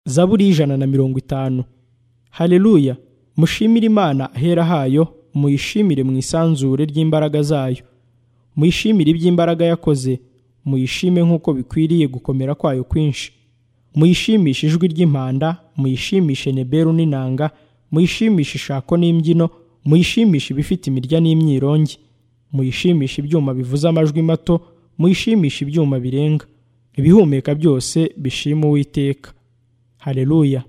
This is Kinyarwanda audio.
zaburi y'ijana na mirongo itanu hareruya mushimire imana ahera hayo muyishimire mu isanzure ry'imbaraga zayo muyishimire iby'imbaraga yakoze muyishime nk'uko bikwiriye gukomera kwayo kwinshi muyishimishe ijwi ry'impanda muyishimishe neberu n'inanga muyishimishe ishako n'imbyino muyishimishe ibifite imirya n'imyirongi muyishimishe ibyuma bivuze amajwi mato muyishimishe ibyuma birenga ibihumeka byose bishima uwiteka hareruya